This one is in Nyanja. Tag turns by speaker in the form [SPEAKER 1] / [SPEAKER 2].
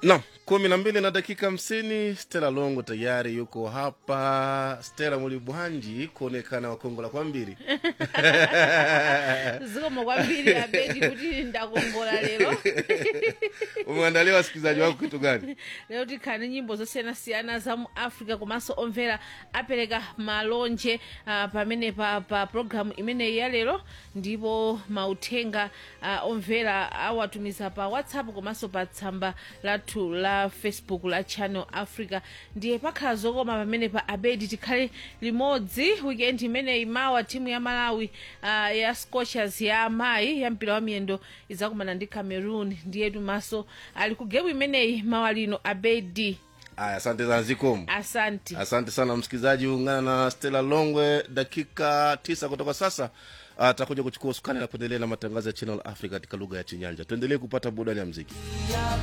[SPEAKER 1] Naam, kumi na mbili na dakika hamsini. Stella Longo tayari yuko hapa. Stella Mulibwanji kuonekana wakongola kwa mbili
[SPEAKER 2] zikomo kwambiri abedi kuti ndakongola lero
[SPEAKER 1] umeandalia wasikilizaji wako kitu gani?
[SPEAKER 2] lero tikhani nyimbo zosiyanasiyana za mu africa komanso omvera apereka malonje uh, pamene pa, pa programu imeneyi ya lero ndipo mauthenga uh, omvera awatumiza pa whatsapp komanso pa tsamba lathu la facebook la channel africa ndiye pakhala zokoma pamene pa abedi tikhale limodzi weekend imeneyi mawa timu ya malawi uh, ya scochers ya amayi ya mpira wa miyendo idzakumana ndi cameroon ndiye tumaso ali ku gemu imeneyi mawa lino abedi
[SPEAKER 1] Aya, asante sana zikomo.
[SPEAKER 2] asante
[SPEAKER 1] Asante sana msikilizaji, ungana na Stella Longwe dakika tisa kutoka sasa. Atakuja kuchukua usukani na kuendelea na matangazo ya Channel Africa katika lugha ya Chinyanja. Tuendelee kupata burudani ya mziki.